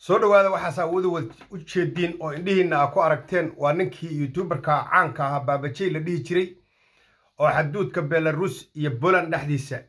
soo dhowaada waxaas aawada u jeediin oo indhihiinna aa ku aragteen waa ninkii youtuberka caanka ahaa baabajey la dhihi jiray oo xaduudka belarus iyo poland dhexdiisa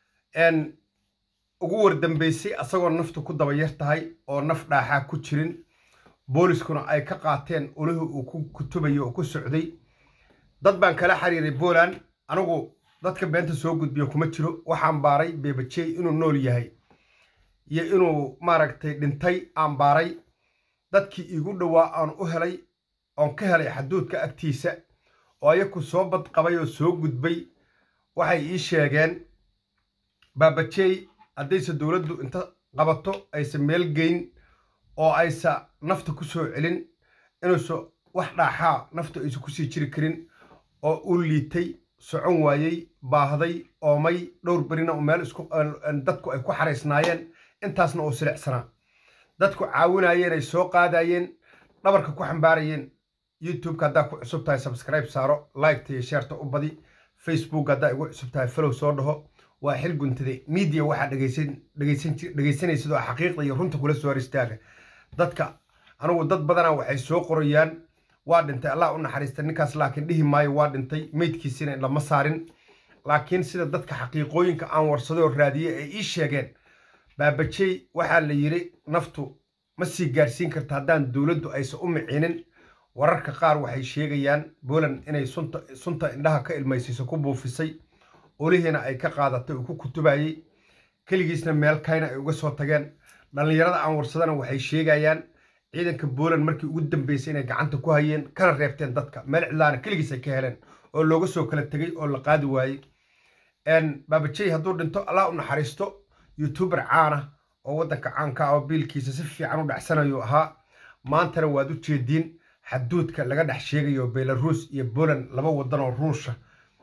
ugu wardambeysay asagoo naftu ku daba yar tahay oo naf dhaaxaa ku jirin booliskuna ay ka qaateen ulihii uu ku kutubayo oo ku socday dad baan kala xiriiray poland anigu dadka beenta soo gudbiyo kuma jiro waxaan baaray beebajey inuu nool yahay iyo inuu maaragtay dhintay aan baaray dadkii iigu dhowaa aan u helay oon ka helay xaduudka agtiisa oo ayaku soo badqabay oo soo gudbay waxay ii sheegeen baabajey haddayse dowladdu inta qabato aysa meel geyn oo aysa nafta ku soo celin inuusa wax dhaaxaa naftu aysa kusii jiri karin oo u liitay socon waayey baahday oomay dhowr berina u meel isku dadku ay ku xaraysnaayeen intaasna uu silicsanaa dadku caawinayeen ay soo qaadayeen dhabarka ku xambaarayeen youtubeka haddaa ku cusub tahay subscribe saaro liketa iyo sheerta u badi facebook haddaa igu cusub tahay follow soo dhaho waa xil guntade media waxaa dhegaysanaysid oo xaqiiqda iyo runta kula soo hor istaaga dadka anigu dad badana waxay soo qorayaan waa dhintay allah u naxariista ninkaas laakiin dhihi maayo waa dhintay meydkiisina lama saarin laakiin sida dadka xaqiiqooyinka aan warsaday oo raadiyey ay ii sheegeen baabajey waxaa la yidhi naftu ma sii gaarsiin karta haddaan dowladdu aysan u miciinin wararka qaar waxay sheegayaan poland inay sunta indhaha ka ilmaysiiso ku buufisay olihiina ay ka qaadatay uu ku kutubayey keligiisna meel kayna ay uga soo tageen dhallinyarada aan warsadana waxay sheegayaan ciidanka poland markii ugu dambeysay inay gacanta ku hayeen kana reebteen dadka meel cidlaana keligiis ay ka heleen oo looga soo kala tegey oo la qaadi waayey baabajey hadduu dhinto allah u naxariisto youtuber caana oo waddanka caanka ah oo biilkiisa si fiican u dhacsanayo ahaa maantana waad u jeediin xaduudka laga dhex sheegayo belarus iyo poland laba waddan oo ruusha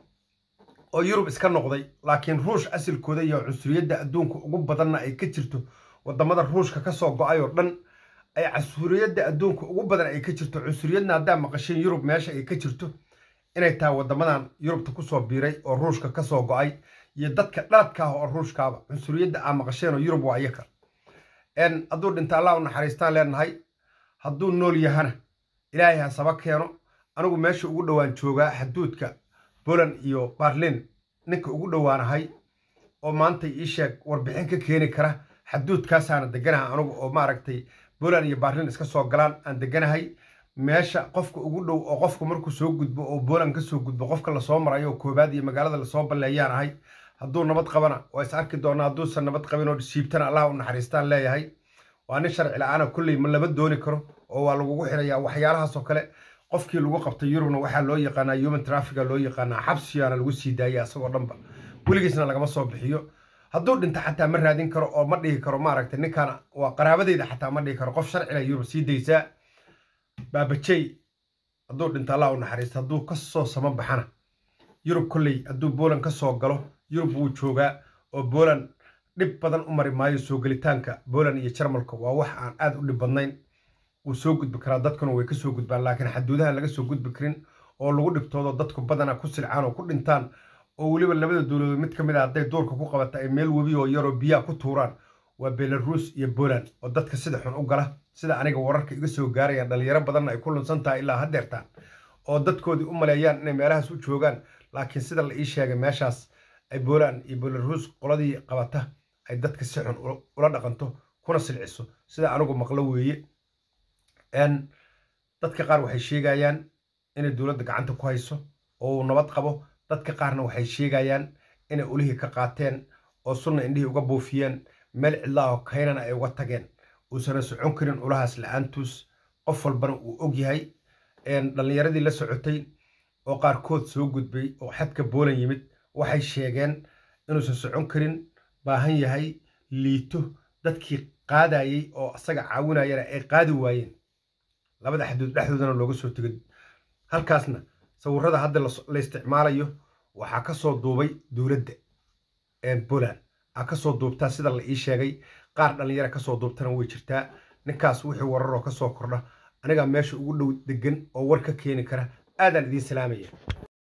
oo yurub iska noqday laakiin ruush asilkooda iyo cunsuriyadda adduunka ugu badanna ay ka jirto waddamada ruushka ka soo go-ay oo dhan ay cunsuriyadda adduunka ugu badan ay ka jirto cunsuriyadna haddaa maqasheen yurub meesha ay ka jirto inay tahay waddamadan yurubta kusoo biiray oo ruushka ka soo go-ay iyo dadka dhaladka ah oo ruushkaaba cunsuriyadda aa maqasheen oo yurub waa iyaka hadduu dhinta allah u naxariistaan leenahay hadduu nool yahana ilaahay ha saba keeno anigu meesha ugu dhowaan joogaa xaduudka poland iyo barlin ninka ugu dhowaanahay oo maanta ii sheeg warbixin ka keeni kara xaduudkaasaana deganahay anigu oo maaragtay poland iyo barlin iska soo galaan aan deganahay meesha qofka ugu dhow oo qofku markuu soo gudbo oo poland ka soo gudbo qofka lasoo marayo oo koobaad iyo magaalada lasoo balleeyaan ahay hadduu nabad qabana waa is arki doonaa hadduusan nabad qabin oo siibtana allah u naxariistaan leeyahay waa nin sharci la-aana kulley ma lama dooni karo oo waa lagugu xirayaa waxyaalahaasoo kale qofkii lagu qabtay yurubna waxaa loo yaqaanaa human trafica loo yaqaanaa xabsiyaana lagu sii daaya asagoo dhanba weligiisna lagama soo bixiyo hadduu dhinta xataa ma raadin karo oo ma dhihi karo maaragtay ninkaana waa qaraabadeyda xataa ma dhihi karo qof sharcila yurub sii daysaa baabajey hadduu dhinta allah u naxariista hadduu ka soo sama baxana yurub kolley hadduu poland ka soo galo yurub wuu joogaa oo poland dhib badan u mari maayo soo gelitaanka poland iyo jarmalka waa wax aan aad u dhib badnayn wuu soo gudbi karaa dadkuna way ka soo gudbaan laakiin xaduudaha laga soo gudbi karin oo lagu dhibtoodo dadku badana ku silcaan oo ku dhintaan oo weliba labada dowladood mid ka mid a hadday duurka ku qabata ay meel webi oo yaroo biyaha ku tuuraan waa belarus iyo poland oo dadka sida xun u gala sida aniga wararka iga soo gaarayaan dhalinyaro badanna ay ku lunsan tahay ilaa haddeertaan oo dadkoodii u maleeyaan inay meelahaas u joogaan laakiin sida la ii sheegay meeshaas ay poland iyo belarus qoladii qabata ay dadka si xun ula dhaqanto kuna silciso sida anigu maqlo weeye dadka qaar waxay sheegayaan inay dowladda gacanta ku hayso oo uu nabad qabo dadka qaarna waxay sheegayaan inay ulihii ka qaateen oo sunna indhihii uga buufiyeen meel cidlaahoo kaynana ay uga tageen uusana socon karin ulahaas la-aantuus qof walbana uu og yahay dhallinyaradii la socotay oo qaarkood soo gudbay oo xadka boolan yimid waxay sheegeen inuusan socon karin baahan yahay liito dadkii qaadayey oo asaga caawinayana ay qaadi waayeen labada xaduud dhexdoodana looga soo tegay halkaasna sawirada hadda la isticmaalayo waxaa ka soo duubay dowladda poland aa ka soo duubtaa sida la ii sheegay qaar dhallinyara ka soo duubtana way jirtaa ninkaas wixii wararoo ka soo kordha anigaa meesha ugu dhow degan oo war ka keeni kara aadaan idiin salaamaya